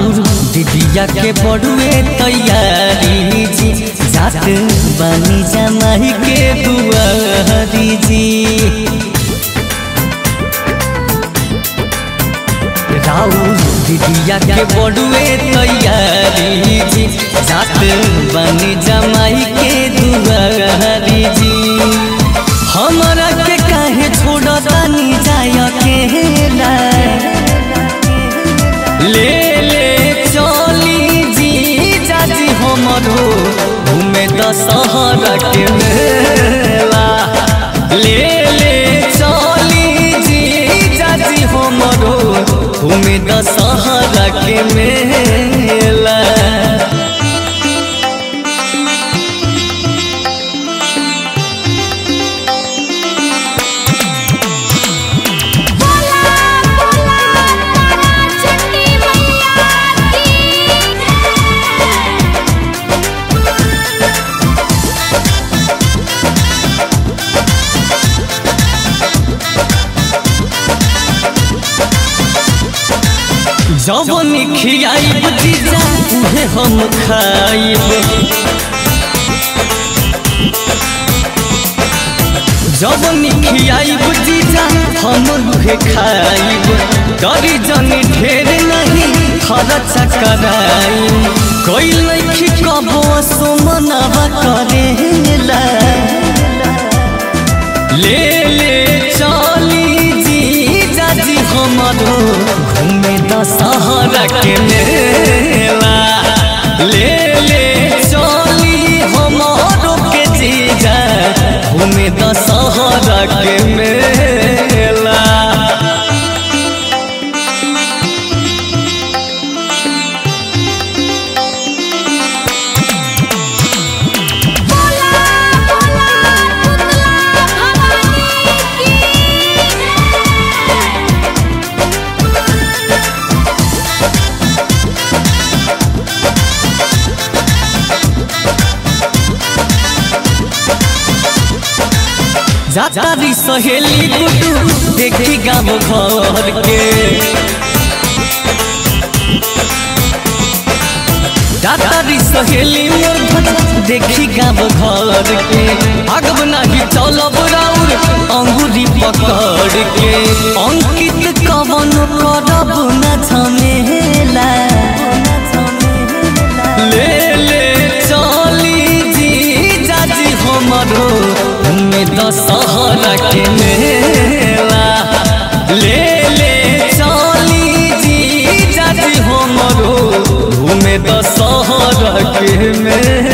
राउर दिदिया के बड़ुए तैयारी जी जात बानी जमाई के दुआरी जी राउर दिदिया के बड़ुए तैयारी जी जात बानी जमाई के दुआरी जी हमरा के काहे छोड़तानी जाय अकेला ले ले चली जी जाजी हमरो घूमे दशहरा के मेला ले ले चली जी जाजी हमरो घूमे दशहरा के मेला बोला बोला तारा चंडी मैया की जवन खियाइब जीजा उहे हम खाइब जवन खियाइब जीजा हम उहे खाइब डरी जनी ढेर नहीं खर्चा कराई कोई लखी कबो सुमनवा करेला ले ले चली जी जाजी हमरो घूमे दशहरा के मेला ले ले चली हमरो के जीजा घूमे दशहरा के मेला बोला बोला पुतला भवानी की जातारी सहेली गुडू देखी गाँव घर के जातारी सहेली मोर भज देखी गाँव घर के अगब नहीं चलब राउर अंगूरी पकड़ के अंकित कवन करब न झमेला ले ले चली जी जाजी हमरो में दशहरा के मेला ले ले चली जी जाजी हमरो घूमे दशहरा के मेला